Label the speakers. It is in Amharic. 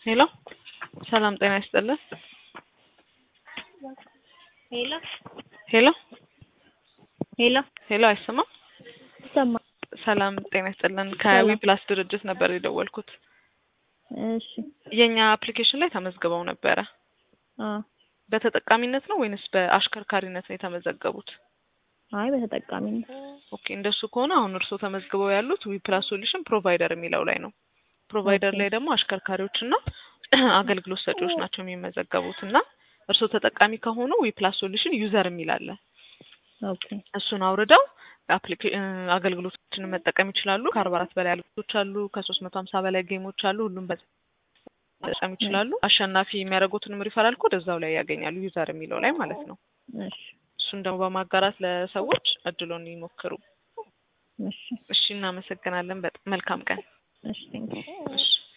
Speaker 1: ሄሎ ሰላም ጤና ይስጥልን።
Speaker 2: ሄሎ
Speaker 1: ሄሎ
Speaker 2: ሄሎ
Speaker 1: ሄሎ አይሰማም?
Speaker 2: ይሰማል።
Speaker 1: ሰላም ጤና ይስጥልን። ከዊ ፕላስ ድርጅት ነበር የደወልኩት።
Speaker 2: እሺ
Speaker 1: የኛ አፕሊኬሽን ላይ ተመዝግበው ነበረ።
Speaker 2: አ
Speaker 1: በተጠቃሚነት ነው ወይንስ በአሽከርካሪነት ነው የተመዘገቡት?
Speaker 2: አይ በተጠቃሚነት
Speaker 1: ኦኬ እንደሱ ከሆነ አሁን እርስዎ ተመዝግበው ያሉት ዊ ፕላስ ሶሉሽን ፕሮቫይደር የሚለው ላይ ነው። ፕሮቫይደር
Speaker 2: ኦኬ።
Speaker 1: ላይ ደግሞ አሽከርካሪዎችና አገልግሎት ሰጪዎች ናቸው የሚመዘገቡት እና እርስዎ ተጠቃሚ ከሆኑ ዊ ፕላስ ሶሉሽን ዩዘር የሚል አለ።
Speaker 2: ኦኬ
Speaker 1: እሱን አውርደው አፕሊኬ- እ አገልግሎቶችን መጠቀም ይችላሉ። ከአርባ አራት በላይ አገልግሎቶች አሉ። ከሶስት መቶ ሀምሳ በላይ ጌሞች አሉ። ሁሉም በ- መጠቀም ይችላሉ። አሸናፊ የሚያደርጉትንም ሪፈራል ኮድ እዛው ላይ ያገኛሉ። ዩዘር የሚለው ላይ ማለት ነው።
Speaker 2: እሺ
Speaker 1: እሱን ደግሞ በማጋራት ለሰዎች እድሎን ይሞክሩ።
Speaker 2: እሺ
Speaker 1: እሺ፣ እናመሰግናለን። በጣም መልካም ቀን።
Speaker 2: እሺ ቴንኪው
Speaker 1: እሺ